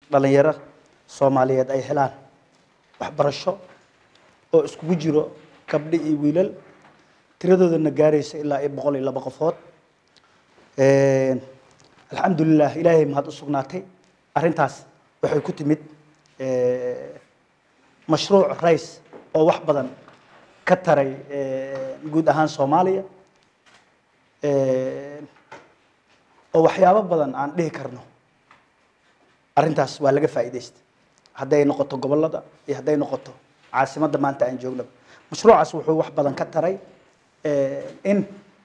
dhalinyaro soomaaliyeed ay helaan waxbarasho oo iskugu jiro gabdho iyo wiilal tiradoodana gaaraysa ilaa iyo boqol iyo laba qofood alxamdulilah ilaahay mahad u sugnaatay arrintaas waxay ku timid mashruuc rays oo wax badan ka taray guud ahaan soomaaliya oo waxyaabo badan aan dhihi karno arrintaas waa laga faa'iidaysta hadday noqoto gobollada iyo hadday noqoto caasimadda maanta aan joognaba mashruucaas wuxuu wax badan ka taray in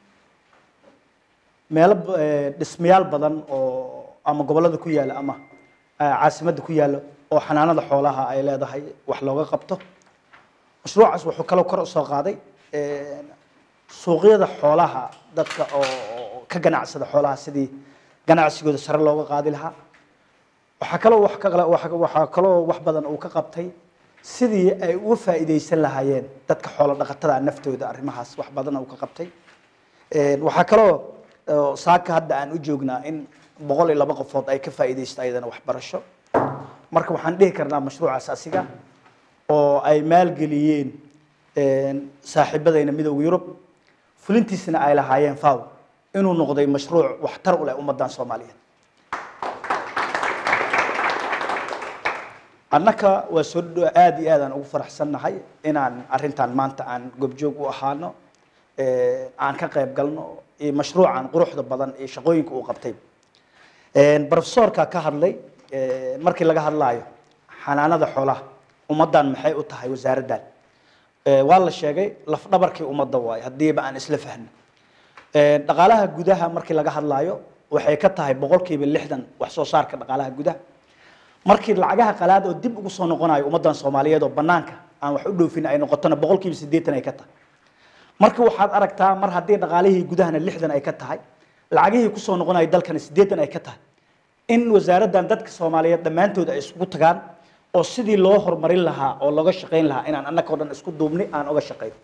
meelo dhismayaal badan oo ama gobollada ku yaalla ama caasimadda ku yaalla oo xanaanada xoolaha ay leedahay wax looga qabto mashruucaas wuxuu kaloo kor usoo qaaday suuqyada xoolaha dadka oo ka ganacsada xoolaha sidii ganacsigooda sare looga qaadi lahaa waxaa kaloo wax ka waxaa kaloo wax badan uu ka qabtay sidii ay uga faa'iidaysan lahaayeen dadka xoolo dhaqatada naftooda arrimahaas wax badan uu ka qabtay waxaa kaloo saaka hadda aan u joognaa in boqol iyo laba qofood ay ka faa'iidaysto ayadana waxbarasho marka waxaan dhihi karnaa mashruucaas asiga oo ay maalgeliyeen saaxiibadayna midowda yurub fulintiisana ay lahaayeen faw inuu noqday mashruuc waxtar u leh ummaddan soomaaliyeed annaka waa soo aada iyo aad aan ugu faraxsannahay inaan arrintan maanta aan goobjoog u ahaano aan ka qayb galno iyo mashruucan quruxda badan iyo shaqooyinka uu qabtay profesorka ka hadlay markii laga hadlaayo xanaanada xoolaha ummaddan maxay u tahay wasaaraddan waa la sheegay lafdhabarkii ummadda waayo haddiiba aan isla fahno dhaqaalaha gudaha markii laga hadlaayo waxay ka tahay boqolkiiba lixdan wax soo saarka dhaqaalaha gudaha markii lacagaha qalaad oo dib ugu soo noqonayo ummaddan soomaaliyeed oo banaanka aan wax u dhoofin ay noqotona boqolkiiba siddeetan ay ka tahay marka waxaad aragtaa mar haddii dhaqaalihii gudahana lixdan ay ka tahay lacagihii kusoo noqonayo dalkana siddeetan ay ka tahay in wasaaraddan dadka soomaaliyeed dhammaantood ay isugu tagaan oo sidii loo horumarin lahaa oo looga shaqayn lahaa inaan annaka o dhan isku duubni aan oga shaqayn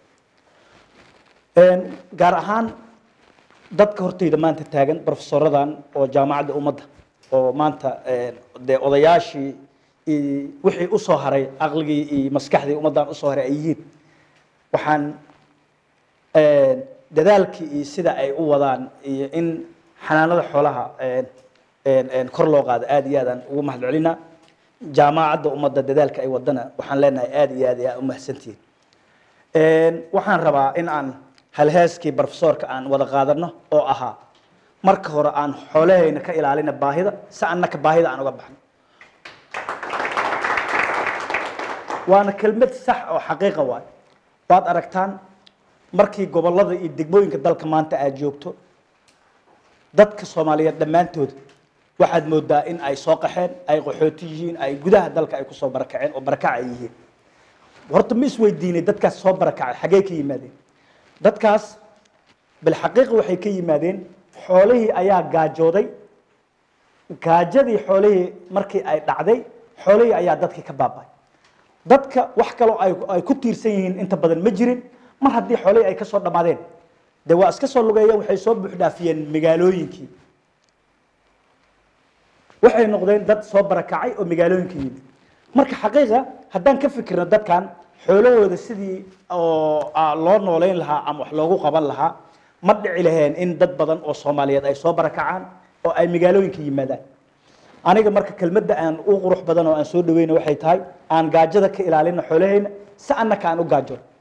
gaar ahaan dadka hortayda maanta taagan profesoradan oo jaamacadda ummadda oo maanta dee odayaashii wixii usoo haray aqligii iyo maskaxdii ummaddan usoo haray ay yihiin waxaan dadaalkii iyo sida ay u wadaan iyo in xanaanada xoolaha kor loo qaado aada iyo aadaan ugu mahad celinaa jaamacadda ummadda dadaalka ay wadana waxaan leenahay aada iyo aad ayaa umahadsantihiin waxaan rabaa in aan halheeskii profesorka aan wada qaadano oo ahaa marka hore aan xoolahayna ka ilaalina baahida si annaka baahida aan uga baxno waana kelmad sax oo xaqiiqa waay waad aragtaan markii gobollada iyo degmooyinka dalka maanta aad joogto dadka soomaaliyeed dhammaantood waxaad moodaa in ay soo qaxeen ay qaxooti yihiin ay gudaha dalka ay kusoo barakaceen oo barakac ay yihiin horta ma isweydiinay dadkaas soo barakacay xaggee ka yimaadeen dadkaas bilxaqiiqa waxay ka yimaadeen xoolihii ayaa gaajooday gaajadii xoolihii markii ay dhacday xoolihii ayaa dadkii ka baaba'ay dadka wax kaloo ay ay ku tiirsan yihiin inta badan ma jirin mar haddii xoolihii ay ka soo dhammaadeen dee waa iska soo lugeeyeen waxay soo buuxdhaafiyeen magaalooyinkii waxay noqdeen dad soo barakacay oo magaalooyinka yimid marka xaqiiqa haddaan ka fikirno dadkan xoolahooda sidii oo loo nooleyn lahaa ama wax loogu qaban lahaa ma dhici laheen in dad badan oo soomaaliyeed ay soo barakacaan oo ay magaalooyinka yimaadaan aniga marka kelmadda aan u qurux badan oo aan soo dhaweyna waxay tahay aan gaajada ka ilaalino xoolahayna si annaka aan u gaajoon